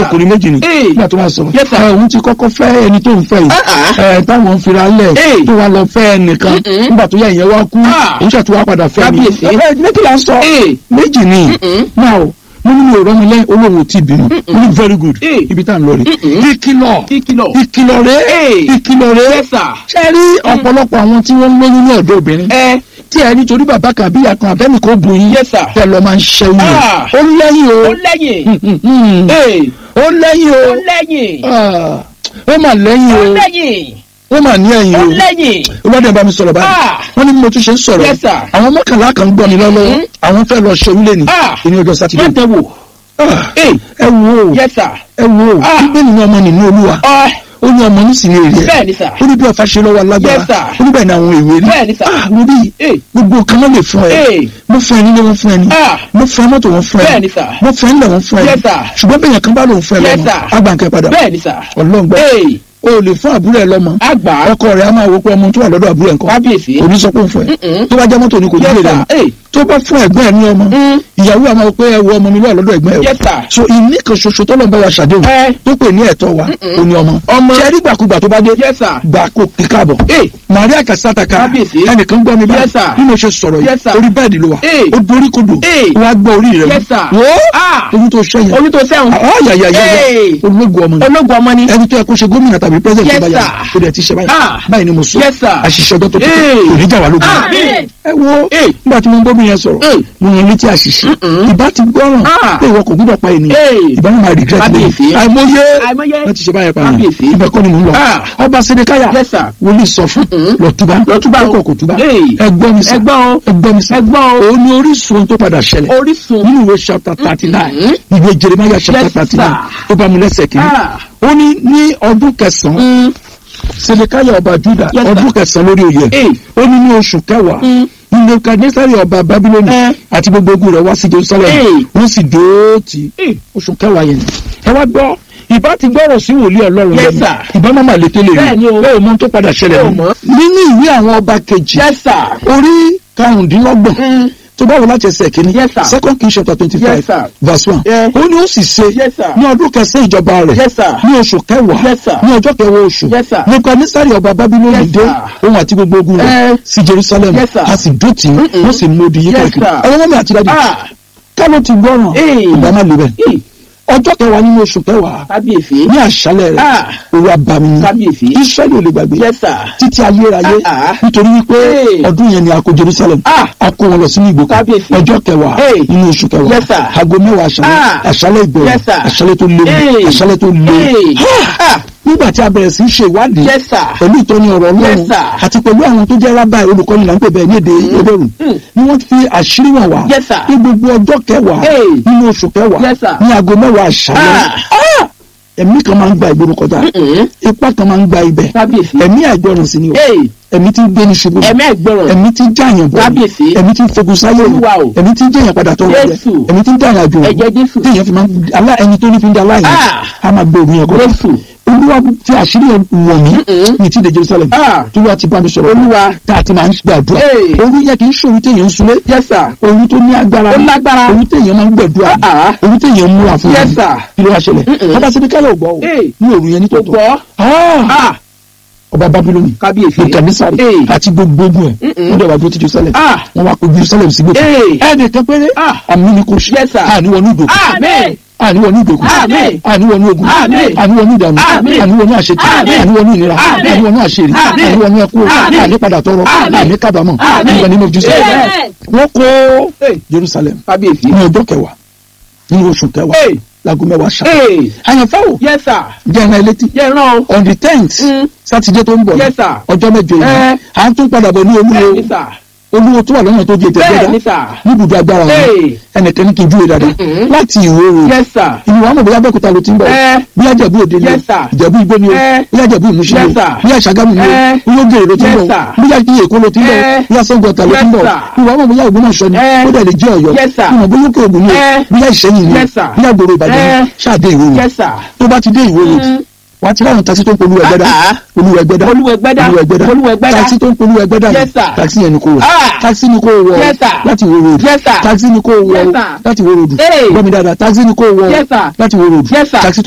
ọkùnrin méjì ni Hey. nígbà tó máa sọ̀rọ̀ Yes, sir. ẹ, òun ti kọ́kọ́ fẹ́ ẹni tó ń fẹ́ yìí Ah, ah. ẹ, táwọn ń fira lẹ̀ Hey. tó wá lọ fẹ́ ẹnìkan Mm-mm. nígbà tó yẹ ìyẹn wá kú Ah. òun ṣètò wá padà fẹ́ mi Kábíyèsí. ẹ, méjì là ń sọ Hey. méjì ni Mm-mm. náà o mo ní mi ò rọ́mi lẹ́ olóhùn tí bínú mo ní very good Hey. ibi tá à ń lọ rè Mm-mm. ìkìlọ̀ ìkìlọ̀ ìkìlọ̀ rè Hey. ìkìlọ̀ rè yes sir ṣe rí ọ̀pọ̀lọpọ̀ àwọn tí wọ́n ń lóyún ní ọ̀dọ́ obìnrin ẹ tí ẹ nítorí bàbá kan àbí ìyá kan àbẹ́ni kò bu yín yes sir tẹ lọ máa ń ṣẹ́yìn Ah. ó lẹ́yìn o ó lẹ́yìn Hmm, hmm, hmm. ee ó lẹ́yìn ó o lẹ́yìn Ah. ó mà lẹ́yìn ó o lẹ́yìn ó mà ní ẹ̀yìn ó o lẹ́yìn olóde bá mi sọ̀rọ̀ báyìí Ah. wọ́n ní bí mo tún ṣe ń sọ̀rọ̀ Yes, sir. àwọn mọ́kànlá kan ń gbọ́ mi lọ́wọ́ Mhm. àwọn fẹ́ lọ ṣe orílẹ̀ ní Ah. ìní ọjọ́ sátidé má dán wò Ah. ee ẹ wo yes sir ẹ wo Ah. bíbélì ní ọmọ nínú olúwa ọ ó ní ọmọ nísìnyí èrè ẹ bẹ́ẹ̀ ni sir ó ní bí ọ̀fà ṣe lọ́wọ́ alágbára Yes, sir. ó ní bẹ́ẹ̀ ni àwọn èwe rí bẹ́ẹ̀ ni sir Ah, wo bí ee gbogbo nǹkan ló lè fún ẹ ee mo fún ẹ nílé wọn fún ẹ ní ah mo fún ẹ mọ́tò wọn fún ẹ bẹ́ẹ̀ ni sir mo fún ẹ nílẹ̀ wọn fún ẹ Yes, sir. ṣùgbọ́n bẹ́ẹ̀ yẹn kan bá lòun fún ẹ Yes, lọ́mọ sir. agbànkẹ́ padà bẹ́ẹ̀ ni sir ọlọ́ngbọ́ ee o lè fún àbúrò ẹ lọ́mọ àgbà ọkọ rẹ á máa wo pé ọmọ tó wà lọ́dọ̀ àbúrò ẹ̀ nǹkan kábíyèsí òní sọ pé òun fún ẹ Mm-mm. tó bá jẹ́ mọ́tò ni kò ní yes lè sir rẹ̀ ee tó bá fún ẹ̀gbọ́n ẹ̀ ní ọmọ Mm. ìyàwó àmọ́ wò pé ẹ wo ọmọ mi lọ́wọ́ lọ́dọ̀ ẹ̀gbọ́n ẹ̀ o yes sir so ìní kan ṣoṣo tó lọ́n bá wa ṣàdéhùn ẹ tó pè ní ẹ̀tọ́ wa Mm-mm. ó ní ọmọ Ọmọ. ṣe rí gbàkúgbà tó bá dé yes sir gbà kó kíkàbọ̀ ee Maria Kasataka Kábíyèsí. ẹnìkan gbọ́ mi báyìí Yes, sir. bí mo ṣe sọ̀rọ̀ Yes, yìí sir. orí bẹ́ẹ̀dì ló wà Hey. ó dorí kodò Hey. wọ́n á gbọ́ orí rẹ̀ yes sir wò ó ah orí tó ṣẹ́yìn orí tó sẹ́wọ̀n ayayaya Hey. ológun ọmọ ni ológun ọmọ ni ẹni tó yẹ kó ṣe gómìnà tàbí president Yes, tó bá yà sir. ó dẹ̀ ti ṣe báyìí Ah. báyìí ni mo sọ Yes, sir. àṣìṣe ọjọ́ tó tó Hey. kò ní jà wá lógun Amen. ẹ wo Hey. nígbà tí mo ń gómìnà yẹn sọ̀rọ̀ Hey. mo yàn létí àṣìṣe Mm-mm. ìbá ti gbọ́ràn Ah. pé ìwọ kò gbúdọ̀ pa ènìyàn Hey. ìbá máa regret Kábíyèsí. lẹ́yìn àìmọye àìmọye wọ́n ti ṣe báyẹn pa Kábíyèsí. ibẹ̀ kọ́ ni mò ń lọ Ah. ọba Sédékáyà yes sir wòlíì sọ fún Mm-mm. lọ́túbá Lọ́túbá. ọkọ̀ kò túbá Hey. ẹgbọ́n mi sá ẹgbọ́n o ẹgbọ́n mi sá ẹgbọ́n o òun ni orísun ohun tó padà ṣẹlẹ̀ orísun nínú ìwé chapter thirty nine Mm-mm. ìwé Jeremiah chapter Yes, thirty nine sir. ó bá mi lẹ́sẹ̀ kìíní ah ó ní ní ọdún kẹsàn-án mm. Sédékáyà ọba Júdà Yes, sir. ọdún kẹsàn-án lórí oyè ee ó ní ní oṣù kẹwàá Mm. ní Nebukadnesari ọba Babiloni Eh. àti gbogbo ogun rẹ̀ wá sí Jerusalem Hey. wọ́n sì dóòtì ee oṣù kẹwàá yẹn ẹ wá gbọ́ ìbá ti gbọ́rọ̀ sí wòlíì Ọlọ́run Yes, lẹ́nu sir. ìbá má má létí lè Bẹ́ẹ̀ ni o. bẹ́ẹ̀ o mọ ohun tó padà ṣẹlẹ̀ Bẹ́ẹ̀ o nù. mọ̀. nínú ìwé àwọn ọba kejì yes sir orí karùndínlọ́gbọ̀n mm. tó bá wọ láti ẹsẹ̀ kìíní Yes, sir. second king chapter twenty Yes, five sir. verse one Yeah. ó ní ó sì ṣe Yes, sir. ní ọdún kẹsàn-án ìjọba rẹ̀ yes sir ní oṣù kẹwàá Yes, sir. ní ọjọ́ kẹwàá oṣù Yes, sir. Nebukadnesari ọba Babiloni Yes, dé sir. òun àti gbogbo ogun rẹ̀ Eh. sí Jerusalem Yes, sir. a sì dó tì í Mm-mm. wọ́n sì mú odi yí Yes, káàkiri sir. àwọn ọmọ mi àti dájú ah kálọ̀ ti gbọ́ràn ee ìgbà má lè bẹ̀ ee ọjọ́ kẹwàá nínú oṣù kẹwàá kábíyèsí ní àṣálẹ̀ rẹ̀ ah òru abàmì ni kábíyèsí Israẹli ò lè gbàgbé yes sir títí ayérayé Ah, ah. nítorí wípé Hey. ọdún yẹn ni a kó Jerusalem ah a kó wọn lọ sínú ìgbèkùn Kábíyèsí. ọjọ́ kẹwàá Hey. nínú oṣù kẹwàá Yes, sir. aago mẹ́wàá àṣálẹ́ Ah. àṣálẹ́ ìbẹ̀rẹ̀ Yes, sir. àṣálẹ́ tó léwu Hey. àṣálẹ́ tó léwu ee ah nígbà tí a bẹ̀rẹ̀ sí í ṣe ìwádìí yes sir pẹ̀lú ìtọ́ni ọ̀rọ̀ Yes, Ọlọ́run sir. àti pẹ̀lú àwọn tó jẹ́ rábà olùkọ́ni là ń pè bẹ́ẹ̀ ní èdè Hébérù Mm. ni wọ́n fi àṣírí wọn wá Yes, sir. ní gbogbo ọjọ́ kẹwàá Hey. nínú oṣù kẹwàá Yes, sir. ní aago mẹ́wàá àṣálẹ́ ah Ah! ẹ̀mí kan máa ń gba ìgboro kọjá mm ipá kan máa ń gba ibẹ̀ kábíyèsí ẹ̀mí àìgbọràn sí ni o ee ẹ̀mí tí ń gbé ní ṣubú ẹ̀mí ẹ̀gbọ́rọ̀ ẹ̀mí tí ń jàyàn bọ̀ Kábíyèsí. ẹ̀mí tí ń fogun sáyé Olúwa o. ẹ̀mí tí ń jẹyàn padà tọrọ rẹ Jésù. ẹ̀mí tí ń dàyàn àjò ẹ̀jẹ̀ Jésù tí èèyàn fi máa ń alá ẹni tó ní fi ń da aláìní Ah. a máa gbé òun yẹn kọjá Jésù olúwa fi àṣírí ẹ̀ wọ̀n mí Mm-mm. ní ti de Jerusalem ah tí olúwa ti bá mi sọ̀rọ̀ olúwa tá a ti máa ń gbàdúrà Hey. òru yẹ kì í ṣòro téèyàn ń sunlé yes sir òru tó ní agbára ó lágbára òru téèyàn máa ń gbàdúrà ah òru téèyàn ń múra fún yes mi sir kí ló wá ṣẹlẹ̀ Mm-mm. ọba Sédékáyà ò gbọ́ o Hey. ní òru yẹn kò nítòótọ́ gbọ́ Ah! ah ọba Babiloni kábíyèsí Nebukadnesari Hey. àti gbogbo ogun ẹ̀ Mm-mm. wọ́n dẹ̀ wá dúró ti Jerusalem ah wọ́n wá kó Jerusalem sí gbèsè ee ẹnìkan péré ah àmì ni kò ṣe Yes, sir. àníwọ̀ ní ìdòkú amen àníwọ̀ ní ìdòkú Àmín. àníwọ̀ ní ogun Àmín. àníwọ̀ ní ìdààmú Àmín. àníwọ̀ ní àṣetì Àmín. àníwọ̀ ní ìnira Àmín. àníwọ̀ ní àṣírí Àmín. àníwọ̀ ní ẹkú Àmín. ànípadà tọrọ Àmín. àníkàbàmọ̀ Àmín. nígbà nínú Jésù Amen. wọ́n kó ee Jerusalem kábíyèsí ní ọjọ́ kẹwàá nínú oṣù kẹwàá ee láago mẹ́wàá ṣá ee àyànfẹ́ o yes sir jẹ́ ẹ̀rọ ẹlẹ́tì yẹ ràn o on the tenth Mm. sátidé tó ń bọ̀ yes sir ọjọ́ mẹ́jọ yìí Eh. à ń tún padà bọ̀ ní bẹ́ẹ̀ olúwo ni sir olúwo tó wà lọ́nà tó di ètò bẹ́ẹ̀ ẹgbẹ́dá ni sir níbùdó agbára wọn ee ẹnìkan ní kí n júwe dáadáa Mm-mm. láti ìwé rò yes sir ìlú wa mọ̀ bóyá bẹ́ẹ̀kúta ló ti ń bọ̀ Eh. bí ajẹ́bú òde ni o Yes, sir. ìjẹ̀bú igbó ni o Eh. bí ajẹ́bú ìmúṣí ni Yes, o sir. bí àṣàgámù ni o Eh. bí ológèrè ló ti ń Yes, bọ̀ sir. bí ajẹ́ èkó ló ti ń bọ̀ Eh. bí asọ́gbọ̀ta ló ti ń Yes, bọ̀ sir. ìwà mọ̀ bóyá Ògbómọ̀ṣọ́ ni Eh. ó dẹ̀ lè jẹ́ Ọ̀yọ́ Yes, sir. ìmọ̀ bóyá òkè ògùn ni o Eh. bí Ìṣẹ́yìn ni o Yes, sir. bí àgbòrò Ìbàdàn Eh. ni ṣáàdé ìwé rò yes sir tó bá ti dé ìwé rò Mm. wàá ti ráhùn takisí tó ń polú ẹgbẹ́dá Ah, ah. olú ẹgbẹ́dá Olúwẹ̀gbẹ́dá. olú ẹgbẹ́dá Olúwẹ̀gbẹ́dá. takisí tó ń polú ẹgbẹ́dá Yes, sir. takisí yẹn ni kò wọ̀ Ah. takisí ni kò wọ̀ Yes, sir. láti ìwé rò Yes, sir. takisí ni kò wọ̀ Yes, sir. láti ìwé rò Hey. gbọ́mi dáadáa takisí ni kò wọ̀ Yes, sir. láti ìwé rò Yes, sir. takisí